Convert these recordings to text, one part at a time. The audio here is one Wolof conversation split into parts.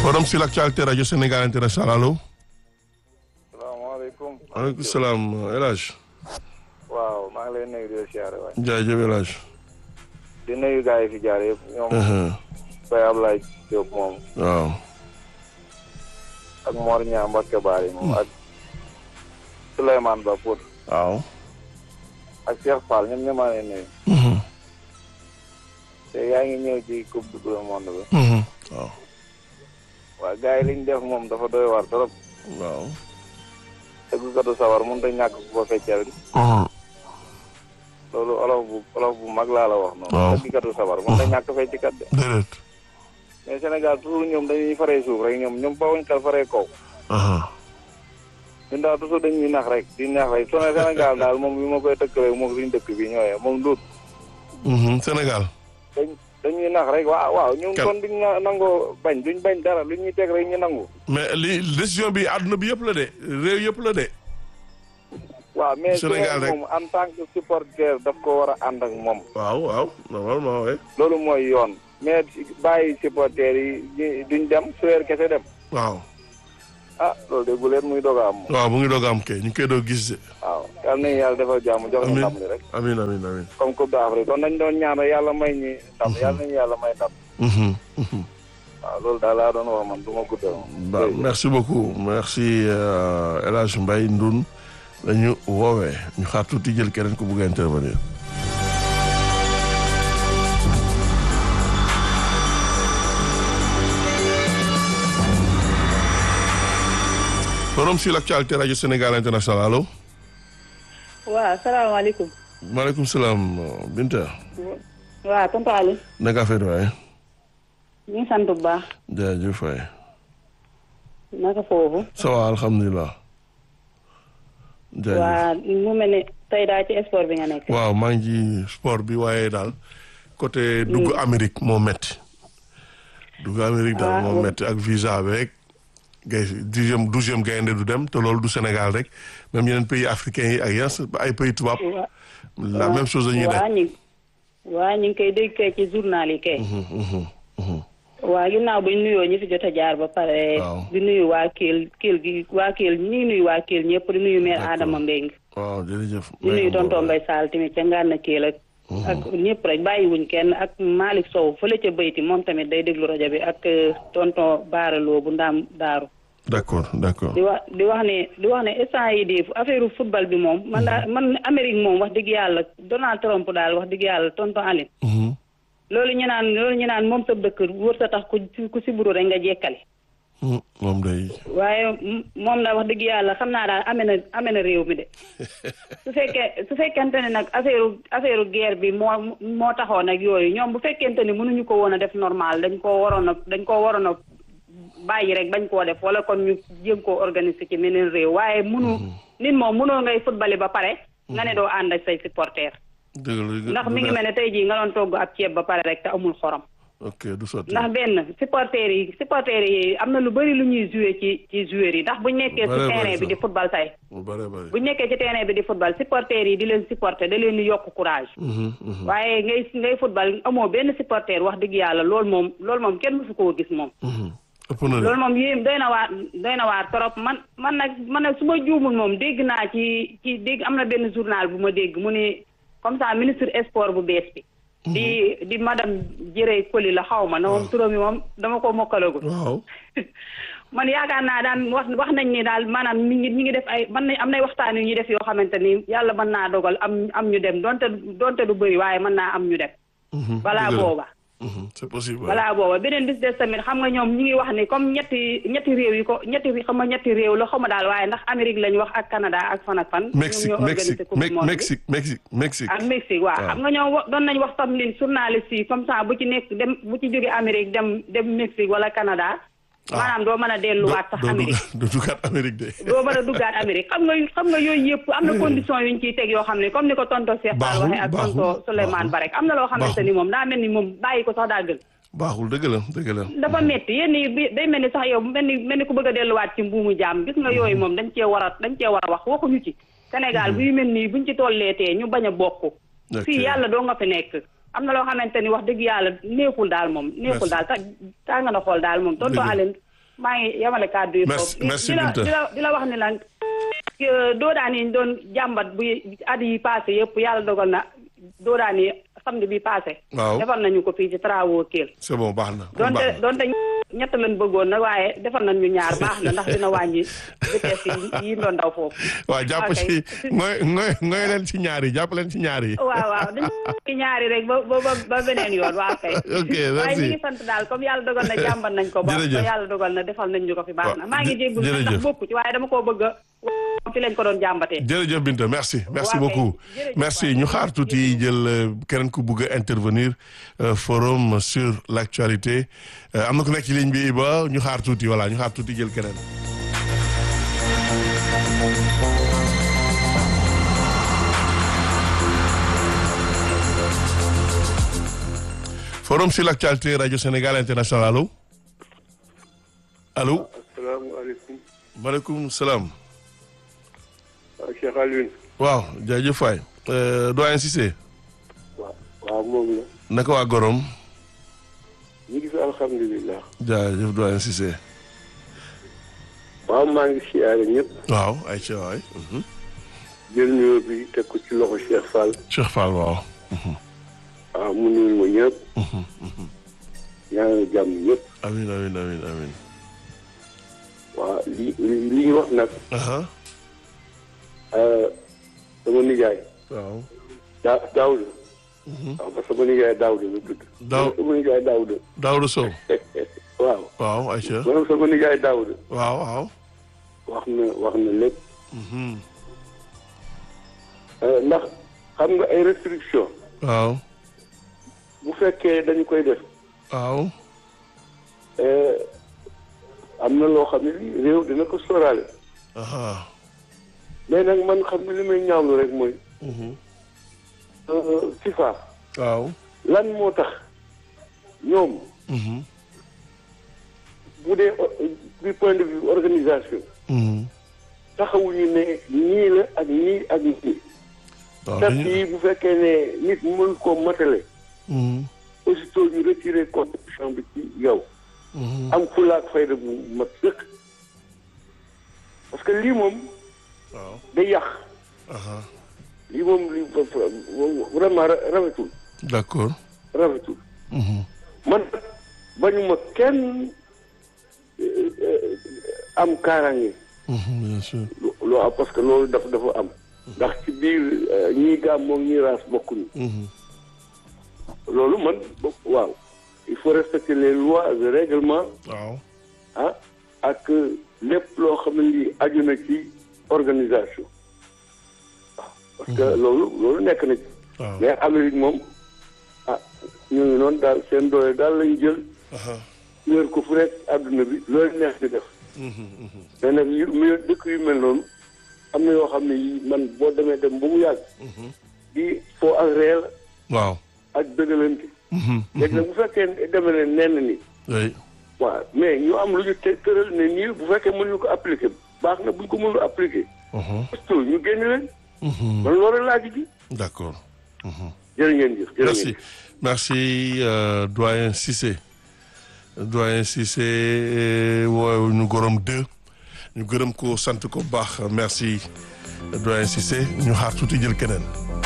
Forum sur l'actualité Radio Sénégal International allo. salaamaaleykum. maaleykum salaam El Hadj. waaw maa ngi lay nuyu di la siyaare waay. jaajëf El Hadj. di nuyu gars yi fi jaar yëpp ñoom. Baye Ablaye Diop moom. waaw. ak Mor Niang Mbacké Bari moom ak Souleymane Ba Pout waaw. ak Cheikh Fall ñoom ñoo maa leen nuyu. te yaa ngi ñëw ci coupe du monde bi. waaw. waaw gars yi liñ def moom dafa doy war trop. waaw. tëggkatu sawar mënut a ñàkk ku ko fecceel. loolu olof bu olof bu mag laa la wax noonu. waaw tëggkatu sawar mënut a ñàkk fecckat de. déedéet. mais Sénégal toujours ñoom dañuy faree suuf rek ñoom ñoom bawuñ kal faree kaw. ñun daal toujours dañuy nax rek di nax rek su ne Sénégal daal moom bi ma koy tëkkalee moom suñu dëkk bi ñooyee moom duut Sénégal. dañ dañuy nax rek waaw waaw ñun Kan- kon duñ na- nangoo bañ duñ bañ dara lu ñuy teg rek ñu nangu. mais li décision bi àdduna bi yëpp la de réew yëpp la de. waaw mais su Sénégal rek. moom en tant que supporter daf ko war a ànd ak moom waaw waaw normalement oui. loolu mooy yoon mais bàyyi supporter yi ñi- duñ dem suweer kese dem waaw. ah loolu de bu leen muy doog a am moom waaw mu ngi doog a am kay ñu ngi koy doog gis de. waaw yal nañu yàlla defal jàmm jox ñu Amiin. ndam li rek amiin amiin amiin. comme coupe d'Afrique kon nañ doon ñaan rek yàlla may ñi ndam yàlla nañu yàlla may ndam Mhm, mhm. waaw loolu daal laa doon wax man du ma guddal Ba, merci beaucoup merci euh, El Hadj Mbaye Ndoun la ñu woowee ñu xaar tuuti jël keneen ku bugg a intervenir. forum sur l'actualité radio Sénégal international allo. waaw salaamaaleykum. maaleykum salaam Binta. waaw tonton Aliou. naka affaire waaye. ñu ngi sant bu baax. jaajëf waay. naka foofu. ça va alhamdulilah. jaajëf. waa mu mel ne tey daal ci sport bi nga nekk. waaw maa ngi ci sport bi waaye daal côté dugg Amérique moo metti dugg Amérique daal Ah, moo oui. metti ak visa beeg gay dixième douzième gaynde du dem te loolu du Sénégal rek même yeneen pays africains yi ak yenn ay pays tubaab waa la même chose dañuy waa def ñu waa ñu ngi koy dégg kay ci journal yi kay. waa ginnaaw bu ñu nuyoo ñi fi jot a jaar ba pare. Waaw. di nuyu waa Kell Kell gi waa Kell ñu ngi nuyu waa Kell ñëpp di nuyu maire D'accord. Adama Mbengue. waaw jërëjëf di nuyu tonton Mbaye Sall tamit ca Ngana Kell ak. ak ñëpp rek bàyyiwuñ kenn ak Malick Sow fële ca Bayti moom tamit day déglu rajo bi ak euh, tonton Baara Lo bu Ndaam Daaru. d'accord d'accord di wax di wax ne di wax ne instant yi di affaire football bi moom man daa man Amérique moom wax dëgg yàlla Donald Trump daal wax dëgg yàlla tonton Aline Mhm. loolu ñu naan loolu ñu naan moom sa dëkk wër sa tax ku ku si buru rek nga jekkali Mhm. moom day waaye m- moom daal wax dëgg yàlla xam naa daal amee na amee na réew mi de su fekkee su fekkente ne nag affaire affaire guerre bi moo moo taxoon ak yooyu ñoom bu fekkente ni mënuñu ko woon a def normal dañ koo waroon a dañ koo waroon a bàyyi rek bañ koo def wala kon ñu jéem koo organiser ci meneen réew waaye munu nit moom mënoo ngay football ba pare nga ne doo ànd ak say supporter dëgg la ndax mi ngi mel ne tey jii nga doon togg ab ceeb ba pare rek te amul xorom ok du sotti ndax benn supporters yi supporters yi am na lu bëri lu ñuy joué ci ci joueurs yi ndax buñ nekkee ci Bare, bare terrain bi sax. di football say mu bare bare buñ nekkee ci terrain bi di football supporters yi di leen supporter da leen di yokk courage Mhm, mhm, waaye ngay ngay football amoo benn supporter wax dëgg yàlla loolu moom loolu moom kenn mësu koo gis moom mhm. ëpp na de loolu moom yéen doy na waar doy na waar trop man man nag man nag su ma juumul moom dégg naa ci ci dégg am na benn journal bu ma dégg mu ne comme ça ministre sport bu bees bi di di madame Jërë Koli la xaw ma na moom turam yi moom dama ko mokkalagul waaw man yaakaar naa daan wax wax nañ ni daal maanaam ñi ngi ñi ngi def ay man nañ am nay waxtaan yu ñuy def yoo xamante ni yàlla mën naa dogal am am ñu dem donte donte du bëri waaye mën naa am ñu dem Mhm, balaa dëgg la. booba Mhm, c'est possible waaw. voilà booba beneen bis des tamit xam nga ñoom ñi ngi wax ni comme ñetti ñetti réew yi ko ñetti xam nga ñetti réew la xaw ma daal waaye ndax Amérique lañ wax ak Canada ak fan ak fan. Mexique ñoom ñoo Mexique organisé coupe du Me- monde bi. Mexique Mexique Mexique ak Mexique waaw waaw. xam nga ñoom wa- doon nañ wax tam ni journaliste yi comme ça bu ci nekk dem bu ci jóge Amérique dem dem Mexique wala Canada. maanaam doo mën a delluwaat sax doo Amérique. duggaat doo duggaat Amérique de. doo mën a duggaat Amérique xam nga xam nga yooyu yëpp am na condition yuñ ciy teg yoo xam ne comme ni ko tonto Cheikh Fall Baaxul, waxee ak baaxul, tonto Souleymane baaxul. Ba rek am na loo xamante ni moom daa mel ni moom bàyyi ko sax daa gën. baaxul dëgg la dëgg la. dafa metti yenn yi bi day mel ni sax yow mel ni mel ni ku bëgg a delluwaat ci mbuumu jaam gis nga yooyu moom dañ cee war a dañ cee war a wax waxuñu ci Sénégal bu yu mel nii buñ ci tolleetee ñu bañ a bokk Ok. fii yàlla doo nga fi nekk am na loo xamante ni wax dëgg yàlla neexul daal moom neexul Merci. daal ta tàng na xool daal moom tonto Dëgg la. Aline maa ngi yamale kàddu yi Merci- foofu merci di la Binta. di la di la wax ni la doodaan yi ñu doon jàmbat bu at yi passé yëpp yàlla dogal na doodaan yi samedi bi passé Waaw. defar nañu ko fii ci travaux Kell c'est bon baax na kon donte baax na donte ñett lañ bëggoon nag waaye defar nañ ñu ñaar baax na ndax dina wàññi vitesse yi yi doon daw foofu waaw jàpp ok. ci ngoy ngoy ngoy leen ci ñaar yi jàpp leen ci ñaar yi waaw waaw dañu ci ñaari rek ba ba ba ba beneen yoon waaw kay Ok, waaye merci. ñu ngi sant daal comme yàlla dogal na jàmbat nañ ko ba ba Jërëjëf. yàlla dogal na defal nañ ñu ko fi baax na Waaw, maa ngi jë- jéggul nag jërëjëf. ndax bokku ci waaye dama koo bëgg a fi lañ ko doon jàmbatee jërëjëf Binta merci merci Waa kay. beaucoup Jërëjëf merci waay. ñu xaar tuuti jël euh, keneen ku bugg a intervenir euh, forum sur l'actualité Euh, am na ku nekk ci ligne bi ba ñu xaar tuuti voilà ñu xaar tuuti jël keneen forum sur l'actualité radio Sénégal international allo allo asalaamaaleykum maaleykum salaam waaw Cheikh Alioune waaw jaajëf waay Euh, doyen Cissé waaw waaw moom la naka waa Gorom ñu ngi fi alhamdulilah jaajëf doyen Cissé waaw maa ngi siyaare ñëpp waaw ay ca waay mhm. jël nuyoo bi teg ko ci loxo Cheikh Fall Cheikh Fall waaw waaw mu nuyu ma ñëpp ñaanal jàmm ñëpp amin amin amin amin waaw li li li ñu wax nag aha euh, sama nijaay waaw daa Daawuda waaw parce que sama nijaay Daawuda la tudd Daaw- sama nijaay Daawuda Daouda Sow waaw waaw ay ca maanaam sama nijaay Daawuda waaw waaw wax na wax na lépp mhm. Euh, ndax xam nga ay restriction waaw bu fekkee dañu koy def waaw euh, am na loo xam ne lii réew dina ko sóoraale aha mais nag man xam ne li may ñaawlu rek mooy mhm. euh, FIFA waaw lan moo tax ñoom mhm. bu dee o- du point de vue organisation Mhm. taxawuñu ne nii la ak nii ak nii waaw date dañu- yi bu fekkee ne nit mën koo matale mhm. aussitôt ñu retiré contribution bi ci yow Mhm. am fulaak fayda bu mat sëkk parce que lii moom waaw day yàq aha lii moom li vraiment ra- rafetul d'accord rafetul Mhm. man bañuma kenn euh, euh, am kaaraange Mhm, bien sûr lu am parce que loolu dafa dafa am ndax ci biir euh, ñii gaam moom ñii raas bokkuñu Mhm. loolu man bokk waaw il faut respecter les lois et règlements waaw ah ak lépp loo xam ne lii aju na ci organisation waaw parce que loolu loolu nekk na ci waaw mais Amérique moom ah ñu ngi noonu daal seen doole daal lañu jël aha wéer ko fu nekk àdduna bi loolu neex di def Mhm, mhm. mais nag yu mu dëkk yu mel noonu am na yoo xam ne yi man boo demee dem ba mu yàgg Mhm. di foo ak réel waaw ak dëggalante Mhm, léegi nag bu fekkee demee ne nenn ni oui waaw mais ñu am lu ñu te tëral ne nii bu fekkee mënuñu ko appliquer baax na buñ ko mënul appliquer Mhm, surtout ñu génn leen mhm. man loolu laaj ji d'accord Mhm. jërë ngeen jëf jërë ngeen merci merci euh, doyen Cissé doyen Cissé woowu ñu gorom deux ñu gërëm ko sant ko bu baax merci doyen Cissé ñu xaar tuuti jël keneen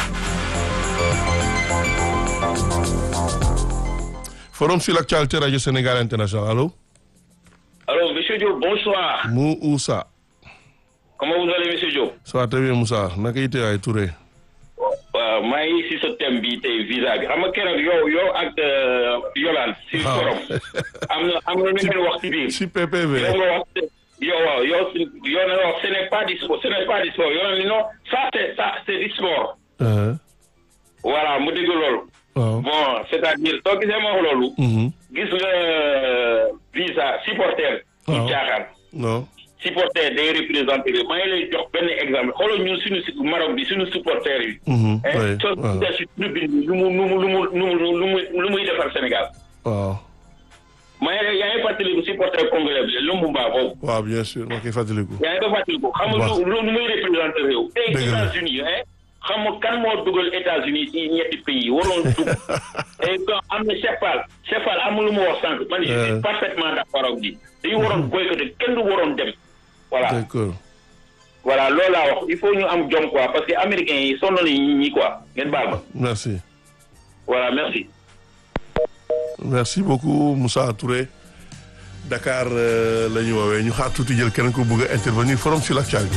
forum sur l'actualité radio Sénégal international allo Alors, Monsieur Diop, bonsoir. mu Oussa Comment vous allez, Monsieur Diop ça va très bien Moussa naka yite waay Touré waaw maa ngi si sa thème bi tey visa bi xam nga keroog yow yow ak euh, Yolande si waaw. forum am na am na lu ngeen wax ci biir si PPV yow nga wax yow waaw yow si- yow na wax ce n'est pas du sport ce n'est pas du sport yow na ni non ça c'est ça c'est du sport Euh, voilà mu dégg loolu waaw bon c'est-à-dire soo gisee ma wax loolu Mhm. gis nga euh, visa supporter ci Waaw. caaxaan non supporter day représenté réew maa ngi lay jox benn exemple xoolal ñun suñu si Maroc bi suñu supporter yi Mhm, eh oui, soo waaw. gisee si tribune bi lu mu lu mu lu mu lu mu lu mu lu muy defar Sénégal waaw maa ngi lay yaa ngi fàttaliku supporter congolais bi Lumumba boobu waaw bien sûr maa koy fàttaliku yaa ngi ko fàttaliku xam nga Waaw. lu lu muy représenté réew tey Dëgg la. États-Unis eh xam nga kan moo dugal États-Unis ci ñetti pays waroon dugg et que am na Chefal Chefal amul lu mu wax sànq man je suis parfaitement d'accord ak bi dañu waroon boycotté kenn du waroon dem voilà d'accord voilà loolu laa wax il faut ñu am jom quoi parce que américains yi sonn nañu ñi quoi ngeen baal ma merci voilà merci merci beaucoup Moussa Touré Dakar euh, la ñu woowee ñu xaar tuuti jël keneen ko bëgg a intervenir forum sur l'actualité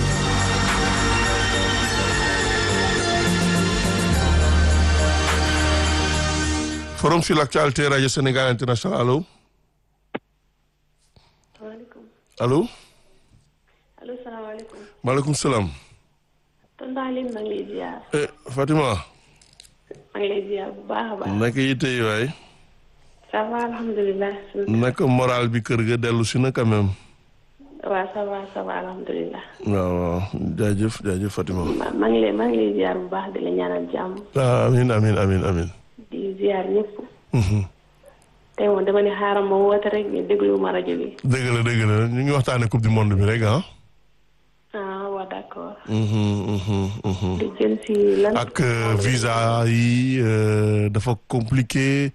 forum sur l'actualité radio Sénégal international allo waaleykum allo allo salaamaaleykum maaleykum salaam tonton Aline maa ngi lay ziar eh Fatima maa ngi lay ziar bu baax a baax naka yitte yi waay ça va alhamdulilah naka moral bi kër ga dellu si na quand même waaw ça va ça va alhamdulilah waaw waaw jaajëf jaajëf Fatima ma maa ngi lay maa ngi lay ziar bu baax di la ñaanal jàmm ah amin amin amin amin di ziar ñëpp Mhm. tey moom dama ne xaaral ma woote rek ñu déglu ma rajo bi dëgg la dëgg la ñu ngi waxtaane coupe du monde bi rek ah ah waa d'accord Mhm, mhm, mhm. di jëm si lan ak euh, visa yi euh, dafa compliqué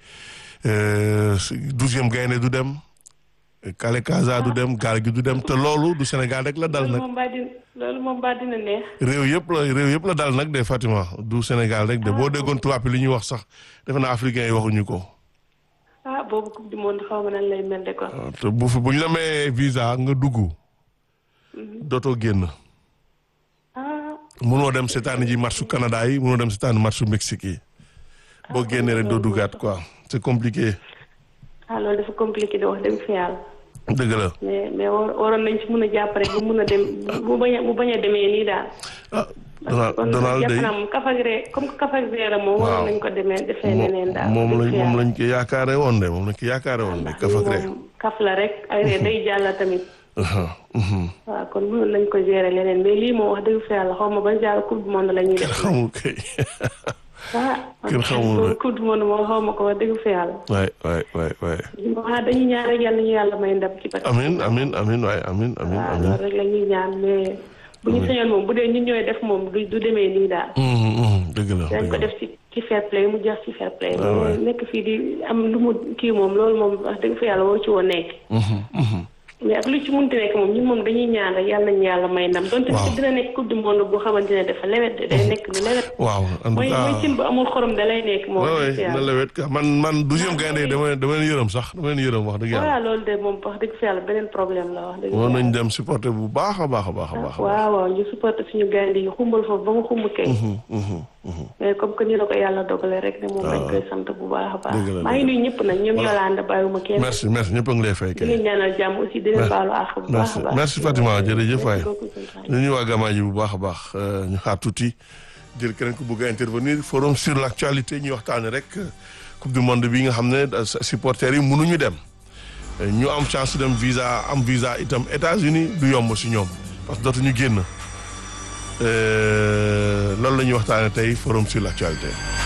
douzième gaynde du dem Kale Kaza du dem gaal gi du dem te loolu du Sénégal rek la dal loolu nag moom baa dina loolu moom baa dina neex réew yëpp la réew yëpp la dal nag de Fatima du Sénégal rek de boo déggoon tubaab yi li ñuy wax sax defe naa africain yi waxuñu ko ah boobu coupe du monde xaw ma nan lay mel de quoi waaw te bu fi bu ñu la mayee visa nga dugg dootoo génn ah munoo dem seetaani ji matchu Canada yi munoo dem seetaani matchu Mexique yi boo génnee rek doo duggaat quoi c'est compliqué ah loolu dafa compliqué de wax dëgg fi yàlla dëgg la mais mais war- waroon nañ ci mën a jàpp rek bu mun a dem bu bañ a bu bañ a demee nii daal. ah Donald kon Donald jàpp day naa moom kaf ak ree comme que kaf ak ree la moom. Waaw. waroon nañ ko demee defee neneen daal. moom lañ dëgg fa moom yàlla. lañ ko yaakaare woon de moom lañ ko yaakaare woon de kaf ak ree moom kaf la rek ay ree day jàll tamit. Aha, mhm. waaw kon mënoon nañ ko gérer leneen mais lii moom wax dëgg fa yàlla xaw ma ban genre coupe du monde la ñuy kenn def. xamul kay ah kenn xamul de. coupe du monde moom xaw ma ko wax dëgg fa yàlla. waay waay waay waay waaw dañuy ñaan rek yàlla ñu yàlla may ndam ci. amin amin amin waay amin amin waaw amin loolu rek la ñuy ñaan mais bu ñu sañoon moom bu dee ñun ñooy def moom du du demee nii daal. Mhm, mhm, dëgg la dañ dëgg ko la def ci ci fair play mu jeex ci fair play. Ah ouais. mais nekk fii di am lu mu kii moom loolu moom wax dëgg fa yàlla waru ci woon nekk. Mhm, mhm. mais ak lu ci munti nekk moom ñun moom dañuy ñaan rek yàlla nañu yàlla may ndam. donte Waaw. dina nekk coupe du monde bu xamante ne dafa lewet de day nekk lu lewet. waaw en tout mooy mooy cas cin bu amul xorom da lay nekk moom. waay wax dëgg waay na yàlla. lewet ka man man douzième gaynde yi dama dama leen yërëm sax dama leen yërëm wax dëgg yàlla voilà loolu de moom wax dëgg fa yàlla beneen problème la wax dëgg war yàlla. nañ dem supporter bu baax a baax a baax a baax a baax waaw waaw ñu supporté suñu gaynde yi xumbal foofu ba mu xumb kay. Mhm, mhm, mhm. mais comme que ni la ko yàlla dogalee rek ne moom dañ koy sant bu baax a baax. dëgg la, maa ngi dëgg la. nuyu ñëpp nag ñoom Yolande bàyyiwuma kenn. merci merci ñëpp a ngi lay fay di kay leen ñaanal jàmm aussi di leen baalu àq bu baax merci a baax. merci Fatima jërëjëf waay Merci beaucoup, tonton. ñu ñuy waa Gamaaji bu baax a baax euh, ñu xaar tuuti jël keneen ku bëgg a intervenir forum sur l' actualité ñuy waxtaane rek euh, coupe du monde bi nga xam ne euh, supporters yi mënuñu dem Euh, ñu am chance dem visa am visa itam États-Unis du yomb si ñoom parce que dootuñu génn Euh, loolu la ñuy waxtaane tey forum sur l' actualité